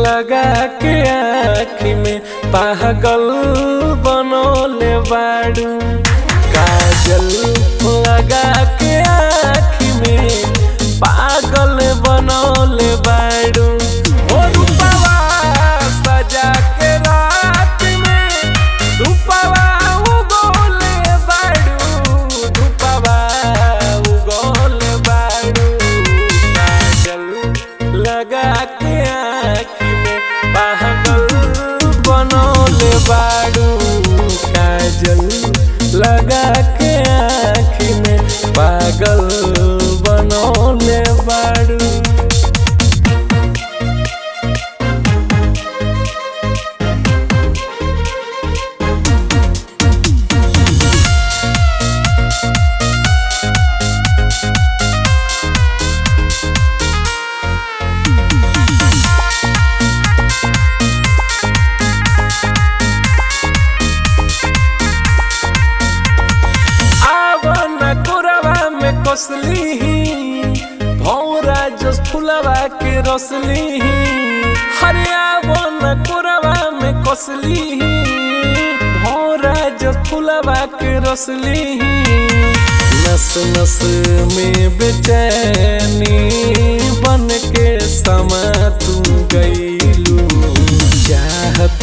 लगा के आँखी में पागल बनोले बाड़ू काजल लगा के आँखी में पागल बनोले बाड़ू ओ रूपवा सजा के रात में धूपवा उगोले बाड़ू धूपवा उगोले बाड़ू काजल लगा के आँखी में पागल बनोले बाड़ू काजल लगा के आँखी में पागल बनोले बाड़ू आवन कोरवा में कसली भौरा जस फुलवा के रसली हरे आवन कोरवा में कसली भौरा जस फुलवा के रसली नस नस में बेचैनी बन के समा तू गईलू चाहत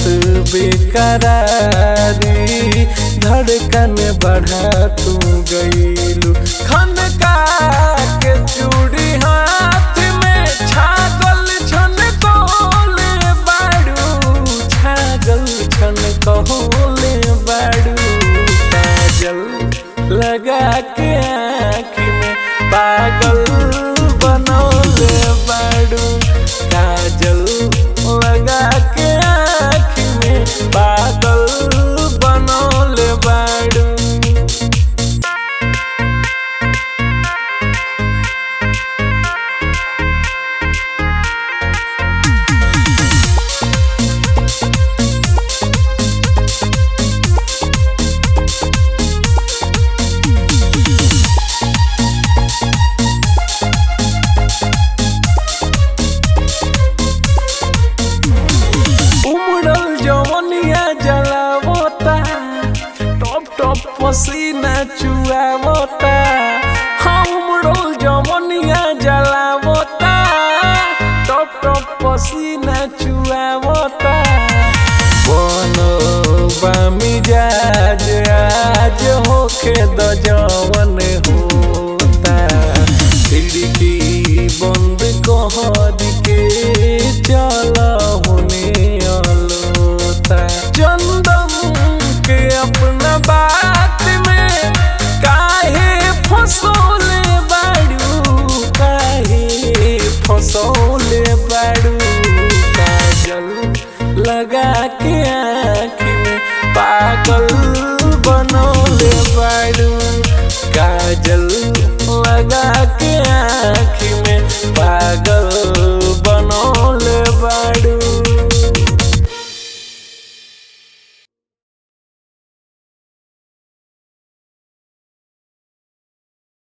बेकरारी धड़कन बढ़ा तू गईलू खन का के चूड़ी हाथ में छागल छन कोले बाड़ू छागल छन कोले बाड़ू काजल लगा के आँखी में पागल बनौले बाड़ू काजल लगा के आँखी में पागल बनौले बाड़ू उमड़ल जवनिया जलावता टप टप पसीना चुआवता हाँ उमड़ल जवनिया जलावता टप टप पसीना चुआवता बनोबा मिजाज आज होखे द जवन होता खिड़की बंद कहर के चल होने अलोता चंदन के अपना बात में काहे फसोले बाड़ू काहे फसोले बाड़ू काजल लगा के आँखी में पागल बनोले बाड़ू काजल लगा के आँखी में पागल